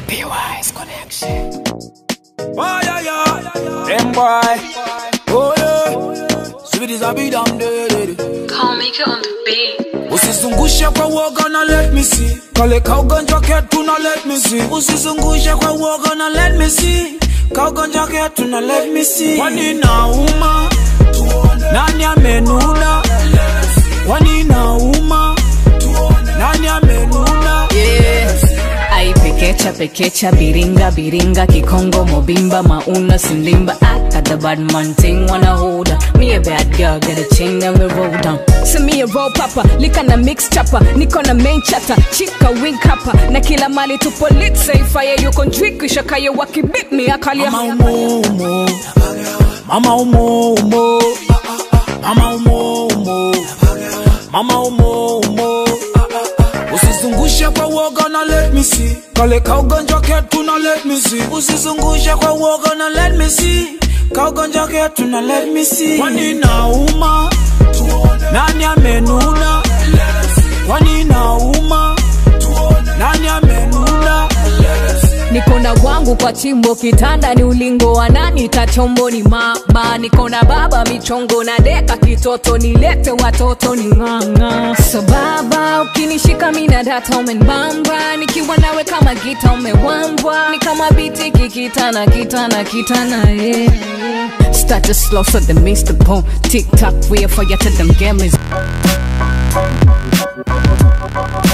PY's connection. Oh yeah yeah, them boy. Oh yeah, sweet as I be damn dead. Call Maker on the beat. Usizungushe kwa woga na let me see. Kale kaugonjwa ketu na let me see. Usizungushe kwa woga na let me see. Kaugonjwa ketu na let me see. Kwani nauma? Nani amenuna? Kwani nauma? Nani amenuna? Yeah. Ai pekecha pekecha biringa biringa kikongo mobimba mauna sindimba I got the bad man thing wanna hold her. Me a bad girl get a chain and we roll down Send me a roll papa lika na mix chapa niko na main chata chika wink hapa na kila mali tupo lit say fire yuko njwikisha kayo wakibit me akalia Mama umo umo. Mama umo umo. Mama umo umo. Mama umo umo. Usizungushe kwa woga na let me see. Kale kaugonjwa ketu na let me see. Usizungushe kwa woga na let me see. Kaugonjwa ketu na let me see. Kwani nauma? Nani amenuna? Kwani nauma? Nani amenuna? niko na wangu kwa chimbo kitanda ni ulingo wa nani tachombo ni mama niko na baba michongo na deka kitoto nilete watoto ni ng'ang'a so baba ukinishika mina data umenbamba nikiwa nawe kama gita umewambwa ni kama biti kikitana kitana kitana yeah. Start to slow so the miss the bone Tick tock we for you to them gamers